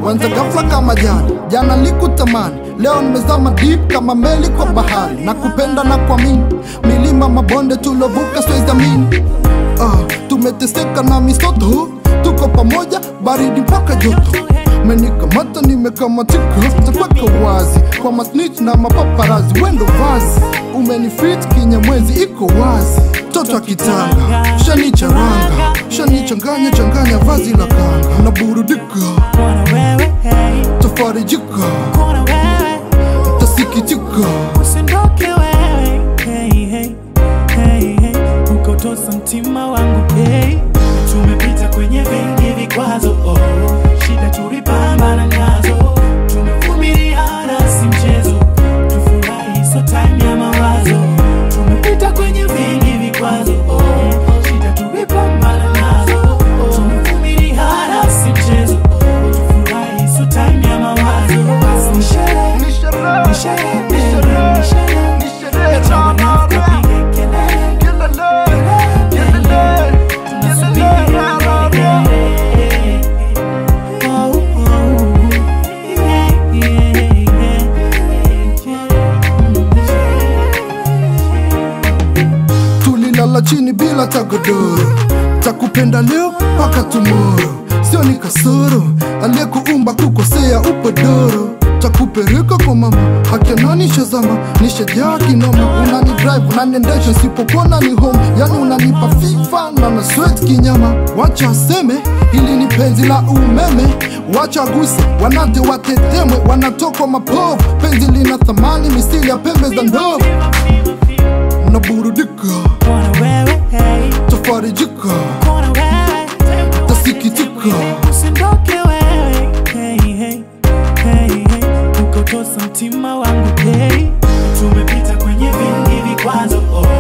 wanza ghafla kama jana jana likutamani leo nimezama deep kama meli kwa bahari na kupenda na kuamini milima mabonde tulovuka siwezamini ah, tumeteseka na misoto tuko pamoja baridi mpaka joto menikamata nimekamatika takweka wazi kwa masnich na mapaparazi wendo vazi umenifit kinyamwezi iko wazi toto akitanga shanicharanga shanichanganya changanya vazi la kanga na burudika Kuna wewe, hey, tafarijika kuna wewe, tasikitika usiondoke wewe, hey, hey, hey, hey, ukotosa mtima wangu, hey. Tumepita kwenye vingi vikwazo, oh. shida tulipambana nazo, tumevumiliana si mchezo, tufurahi so time ya mawazo. Tumepita kwenye vingi vikwazo, oh. shida tulipambana nazo, tumevumiliana si mchezo, tufurahi so time ya mawazo. Basi ni sherehe, ni sherehe, ni sherehe, ni sherehe. Acha wanafiki wapige kelele. tulilala chini bila tagodoro takupenda leo mpaka tumoro sio ni kasoro aliyekuumba kukosea upodoro takupereka kwa mama hakianani shazama nishajaa kinoma unani drive unaniendesha sipopona ni home yani unanipa fifa na na sweat kinyama wacha aseme hili ni penzi la umeme wacha guse wanate watetemwe wanatokwa mapovu penzi lina thamani misili ya pembe za ndovu naburudika Kuna wewe, hey, tafarijika kuna wewe, tasikitika usiondoke wewe, hey, hey, hey, hey, ukotosa mtima wangu, hey. Tumepita kwenye vingi vikwazo, oh.